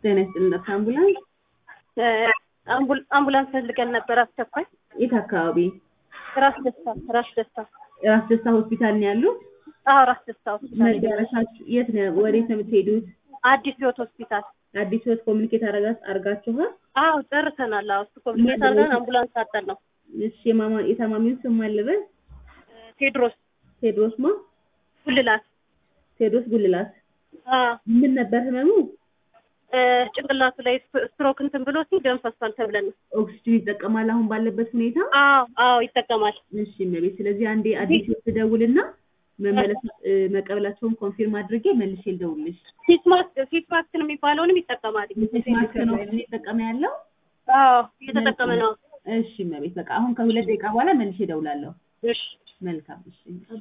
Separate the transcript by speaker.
Speaker 1: ጤና ይስጥልን ጠብታ አምቡላንስ
Speaker 2: አምቡል- አምቡላንስ ፈልገን ነበር አስቸኳይ።
Speaker 1: የት አካባቢ?
Speaker 2: ራስ ደስታ ራስ ደስታ
Speaker 1: ራስ ደስታ ሆስፒታል ነው ያሉት?
Speaker 2: አዎ ራስ ደስታ ሆስፒታል
Speaker 1: መዳረሻችሁ የት ነው? ወዴት ነው የምትሄዱት?
Speaker 2: አዲስ ህይወት ሆስፒታል።
Speaker 1: አዲስ ህይወት ኮሚኒኬት አረጋ- አርጋችኋል?
Speaker 2: አዎ ጨርሰናል። አዎ እሱ ኮሚኒኬት አድርገን አምቡላንስ አጠን ነው።
Speaker 1: እሺ የማማ የታማሚውን ስም ማን ልበል?
Speaker 2: ቴድሮስ
Speaker 1: ቴዎድሮስ ማ?
Speaker 2: ጉልላት
Speaker 1: ቴዎድሮስ ጉልላት።
Speaker 2: አዎ
Speaker 1: ምን ነበር ህመሙ?
Speaker 2: እ፣ ጭንቅላቱ ላይ ስፕ- ስትሮክ እንትን ብሎ ሲ ደም ፈሷል ተብለን ነው።
Speaker 1: ኦክሲጅን ይጠቀማል አሁን ባለበት ሁኔታ?
Speaker 2: አዎ አዎ ይጠቀማል።
Speaker 1: እሺ እመቤት፣ ስለዚህ አንዴ አዲስ ህይወት ትደውልና መመለስ እ፣ መቀበላቸውን ኮንፊርም አድርጌ መልሼ ልደውልልሽ።
Speaker 2: ፊት ማስክ ፊት ማስክ ነው የሚባለውንም ይጠቀማል።
Speaker 1: ማስክ ነው እየተጠቀመ ያለው?
Speaker 2: አዎ እየተጠቀመ ነው።
Speaker 1: እሺ እመቤት፣ በቃ አሁን ከሁለት ደቂቃ በኋላ መልሼ እደውላለሁ።
Speaker 2: እሺ
Speaker 1: መልካም እሺ